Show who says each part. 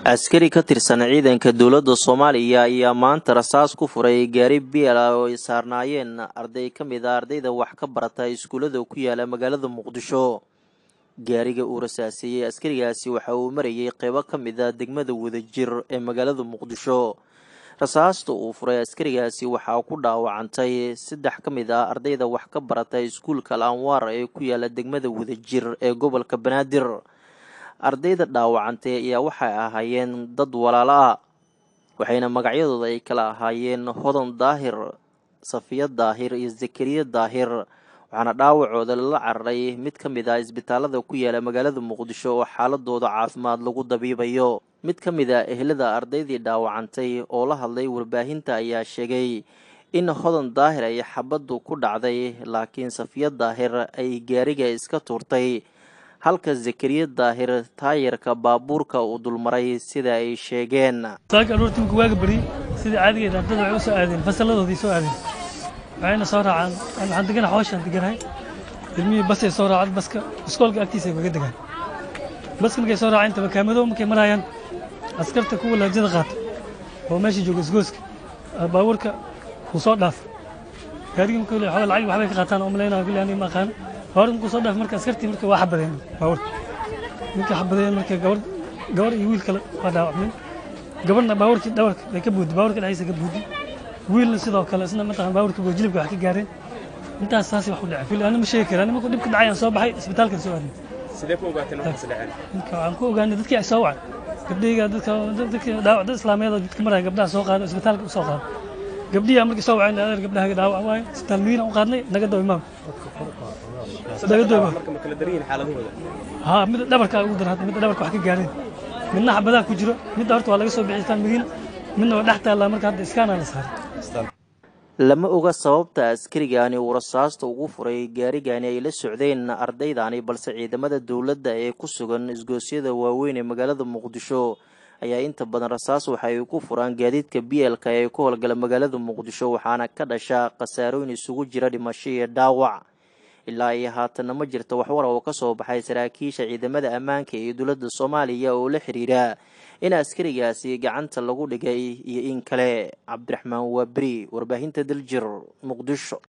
Speaker 1: askari ka tirsan ciidanka dowladda soomaaliya ayaa maanta rasaas ku furay gaari biela oo ay saarnaayeen arday ka mid a ardayda wax ka barata iskuullada ku yaala magaalada muqdisho gaariga uu rasaaseeyey askarigaasi waxa uu marayay qeybo ka mid a degmada wadajir ee magaalada muqdisho rasaasta uu furay askarigaasi waxaa ku dhaawacantay saddex ka mid ah ardayda wax ka barata iskuulka al anwaar ee ku yaala degmada wadajir ee gobolka banaadir ardayda dhaawacantay ayaa waxay ahaayeen dad walaalo ah waxayna magacyadooda ay kala ahaayeen hodan daahir safiya daahir iyo zakariya daahir waxaana dhaawacooda lala cararay mid ka mid ah isbitaalada ku yaala magaalada muqdisho oo xaaladooda caafimaad lagu dabiibayo mid ka mid a ehlada ardaydii dhaawacantay oo la hadlay warbaahinta ayaa sheegay in hodan daahir ay xabaddu ku dhacday laakiin safiya daahir ay gaariga iska tuurtay halka zakariya daahir taayarka baabuurka uu dulmaray sida ay sheegeen
Speaker 2: saaka aroortii marka waaga beri sidii caadigeed ardada waxay u soo aadeen fasalladoodii soo aadeen waxayna soo raacaan waxaan degana xooshaan deganahay ilmihii basay soo raacad baska iskoolka agtiisa ay kaga degaan baska markay soo raaceen tabakaamadow markay marayaan askarta kuwa laajada qaata oo meesha jooga isgooska baabuurka wuu soo dhaaf gaarigii marka xogaa lacag waxbay ka qaataan oo malaynaa kulli aniga ma aqaano hore markuu soo dhaaf marka askartii marka waa xabadeen baabuurka markay xabadeen marka gabar gabar iyo wiil kale waa dhaawacmeen gabarna baabuurkii dhawarka bay ka buudi baabuurka dhexdiisa ka buudi wiilna sidoo kale isna mataqan baabuurka buu jilibka wax ka gaareen intaas saas wax u dhacay kulli ana ma sheegi karaa markuu dhibka dhacay aan soo baxay isbitaalkan soo aaday
Speaker 3: sidee ku ogaateen waxaas dhaceen
Speaker 2: marka waxaan ku ogaanay dadkii ay soo wacay gabdhayga dadka dadka dhaawac dad islaameed oo dadka maraya gabdhaha soo qaado isbitaalka u soo qaado gabdhihi markii soo waceen adeer gabdhaha dhaawac waaye isbitaal miina u qaadnay naga daba imaam naga daba
Speaker 3: marka ma kala daran yihiin xaaladahooda
Speaker 2: haa mid dhabarka ugu daran hadda mid dhabarka wax ka gaareen midna xabadaha ku jiro midda horta waa laga soo bixi isbitaal madiina midna waa dhex taallaa marka hadda iskaana la saaray
Speaker 1: lama oga sababta askarigani uu rasaasta ugu furay gaarigani ay la socdeen ardaydani balse ciidamada dowladda ee ku sugan isgoosyada waaweyn ee magaalada muqdisho ayaa inta badan rasaas waxa ay ku furaan gaadiidka bielka ee ku howlgala magaalada muqdisho waxaana ka dhasha khasaarooyin isugu jira dhimasho iyo dhaawac ilaa iyo haatanna ma jirto waxwar oo ka soo baxay saraakiisha ciidamada ammaanka iyo dowladda soomaaliya oo la xiriira in askarigaasi gacanta lagu dhigay iyo in kale cabdiraxmaan waaberi warbaahinta daljir muqdisho